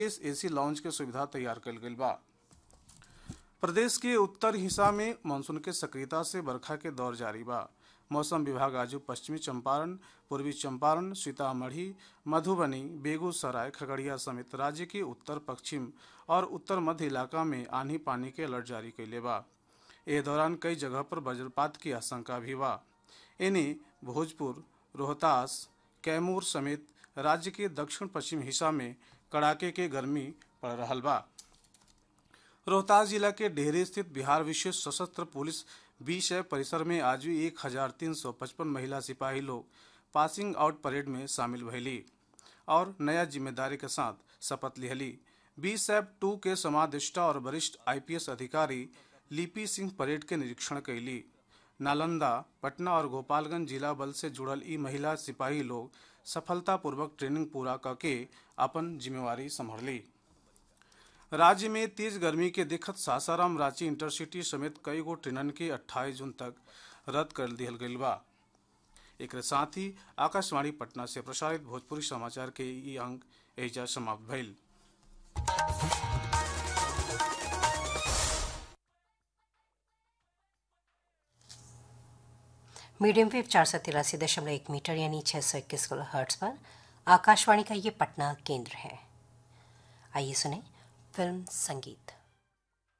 इस AC launch के सुविधा तैयार कल गई बा प्रदेश के उत्तर हिस्सा में मानसून के सक्रियता से बरखा के दौर जारी बा मौसम विभाग आज पश्चिमी चंपारण पूर्वी चंपारण सीतामढ़ी मधुबनी बेगूसराय खगड़िया समेत राज्य के उत्तर पश्चिम और उत्तर मध्य इलाका में आंधी पानी के अलर्ट जारी कैले बा ए दौरान कई जगह पर वज्रपात की आशंका भी बा इन्हें भोजपुर रोहतास कैमूर समेत राज्य के दक्षिण पश्चिम हिस्सा में कड़ाके के गर्मी पड़ रहा बा रोहतास जिला के डेहरी स्थित बिहार विशेष सशस्त्र पुलिस बीस परिसर में आज भी एक हजार तीन सौ पचपन महिला सिपाही लोग पासिंग आउट परेड में शामिल भैली और नया जिम्मेदारी के साथ शपथ लिहली बीस एफ टू के समादेष्टा और वरिष्ठ आईपीएस अधिकारी लिपि सिंह परेड के निरीक्षण कैली नालंदा पटना और गोपालगंज जिला बल से जुड़ल ई महिला सिपाही लोग सफलतापूर्वक ट्रेनिंग पूरा करके अपन जिम्मेवारी संभाली राज्य में तेज गर्मी के देखत सासाराम रांची इंटरसिटी समेत कई गो ट्रेनन के 28 जून तक रद्द कर दिहल गईल बा एक साथ ही आकाशवाणी पटना से प्रसारित भोजपुरी समाचार के ई अंक एजा समाप्त भइल मीडियम वेव चार सौ तिरासी दशमलव एक मीटर यानी छः सौ इक्कीस किलो हर्ट्स पर आकाशवाणी का ये पटना केंद्र है आइए सुने फिल्म संगीत